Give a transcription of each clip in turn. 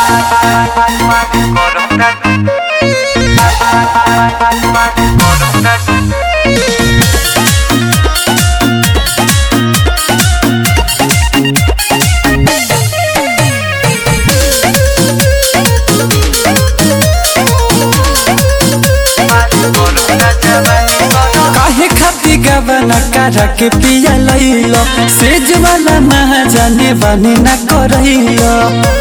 काहे खाती गबना करा के पिया लइलो सेज वाला ना जाने बानी ना करइलो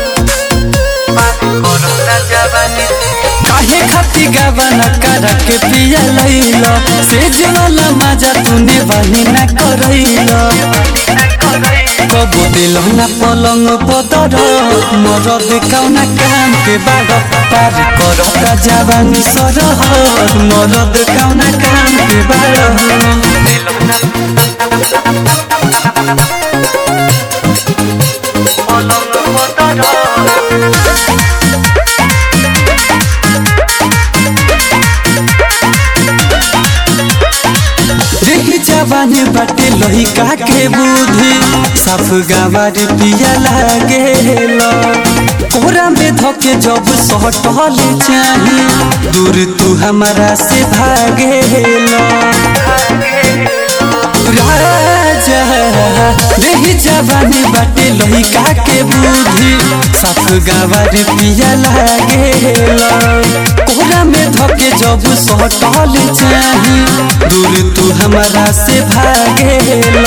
काहे खाती गबना करा के पिया लइलो सेज वाला मजा तूने बानी ना करइलो कबो दिलो ना पलंग पदर मरद कौना काम के बाड़ पार करता जवानी सरह मरद कौना काम के बाड़ देखी जवानी बाटे लहिका के बुद्धि साफ गावार पिया लागे कोरा में धोके जब सटल चाही दूर तू हमारा से भागे राजा देही जवानी बाटे लहिका के बुद्धि साफ गावार पिया लागे कोरा में धोके जब सटल चाही दूर तू हमारा से भागे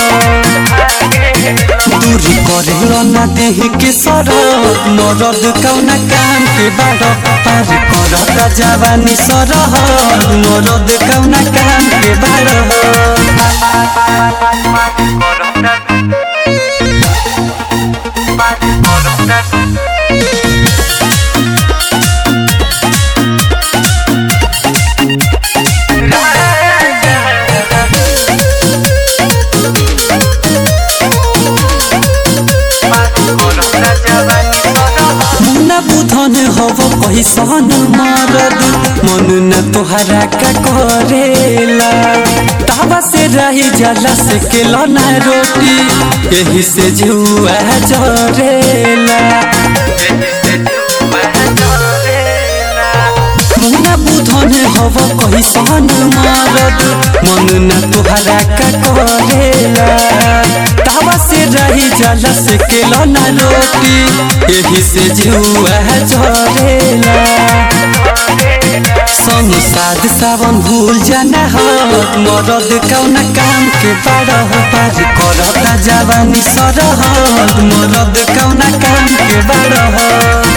दूर करे ना देह के सर मरद कौना काम के बाड़ पार करता जवानी सर मरद कौना काम के बाड़ मुन्ना बुधन हव कैसन मरद मन न तोहरा का करेला तावा से रही जला से केला ना रोटी यही से जुआ जरेला मुन्ना बुधन हव कैसन मरद मन न तोहरा का करेला तावा से रही जला से केला ना रोटी यही से जुआ झरेला संग साध सावन भूल जाना हो मरद कौना काम के बाड़ पार करता जवानी सरह मरद कौना काम के बाड़